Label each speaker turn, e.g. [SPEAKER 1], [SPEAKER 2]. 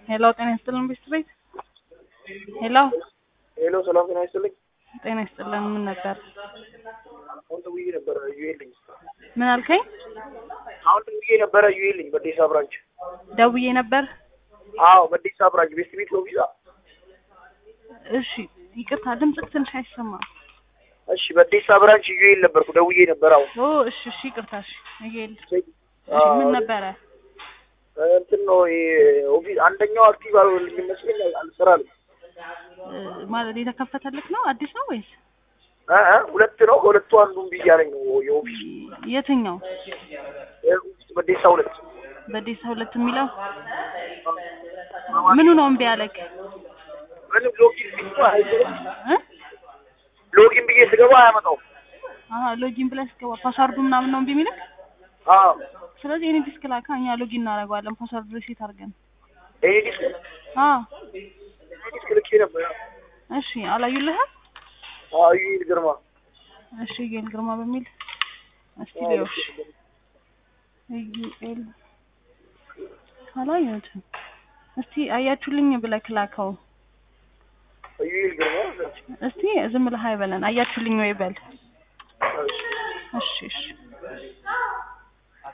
[SPEAKER 1] ሄሎ ጤና ይስጥልን ቤት ቤት ሄሎ
[SPEAKER 2] ሄሎ ሰላም ጤና ይስጥልኝ።
[SPEAKER 1] ጤና ይስጥልን ምን ነበር
[SPEAKER 2] አሁን ደውዬ ነበረ ዩኤልኝ
[SPEAKER 1] ምን አልከኝ
[SPEAKER 2] አሁን ደውዬ ነበረ ዩኤልኝ በዴሳ ብራንች።
[SPEAKER 1] ደውዬ ነበር
[SPEAKER 2] አዎ በዴሳ ብራንች ቤስት ቤት ነው ቪዛ።
[SPEAKER 1] እሺ ይቅርታ ድምፅህ ትንሽ አይሰማም
[SPEAKER 2] እሺ በዴሳ ብራንች ዩኤል ነበርኩ ደውዬ ነበር። አሁን
[SPEAKER 1] ኦ እሺ እሺ ይቅርታ እሺ ይሄል እሺ ምን ነበረ
[SPEAKER 2] እንትን ነው ይሄ ኦፊስ አንደኛው አክቲቭ አልሆነልኝ ይመስለኝ አልሰራልኝ
[SPEAKER 1] እ፣ ማለት የተከፈተልክ ነው አዲስ ነው ወይስ
[SPEAKER 2] እ እ ሁለት ነው ከሁለቱ አንዱን ብያለኝ ነው የኦፊስ
[SPEAKER 1] የትኛው
[SPEAKER 2] የኦፊስ በዴሳ ሁለት
[SPEAKER 1] በዴሳ ሁለት የሚለው ምኑ ነው እምቢ ያለክ
[SPEAKER 2] ምንም ሎጊን ብዬ አይገባም።
[SPEAKER 1] እ
[SPEAKER 2] ሎጊን ብዬ ስገባ አያመጣውም።
[SPEAKER 1] አሀ ሎጊን ብለህ ስትገባ ፓስዋርዱ ምናምን ነው እምቢ የሚልክ
[SPEAKER 2] አዎ
[SPEAKER 1] ስለዚህ እኔ ዲስክ ላካ እኛ ሎጊን እናደርገዋለን ፓስዋርድ ሪሴት አድርገን
[SPEAKER 2] ይሄ ዲስክ
[SPEAKER 1] አዎ
[SPEAKER 2] ይሄ ዲስክ ልኬ ነበር።
[SPEAKER 1] እሺ አላዩልህም
[SPEAKER 2] አዎ ዩኤል ግርማ
[SPEAKER 1] እሺ ዩኤል ግርማ በሚል እስቲ
[SPEAKER 2] አዎ፣
[SPEAKER 1] ሊዮሽ ዩኤል አላየሁትም እስቲ አያችሁልኝ ብለህ ላከው
[SPEAKER 2] ዩኤል ግርማ
[SPEAKER 1] እስቲ ዝም ብለህ አይበለን አያችሁልኝ ወይ በል እሺ እሺ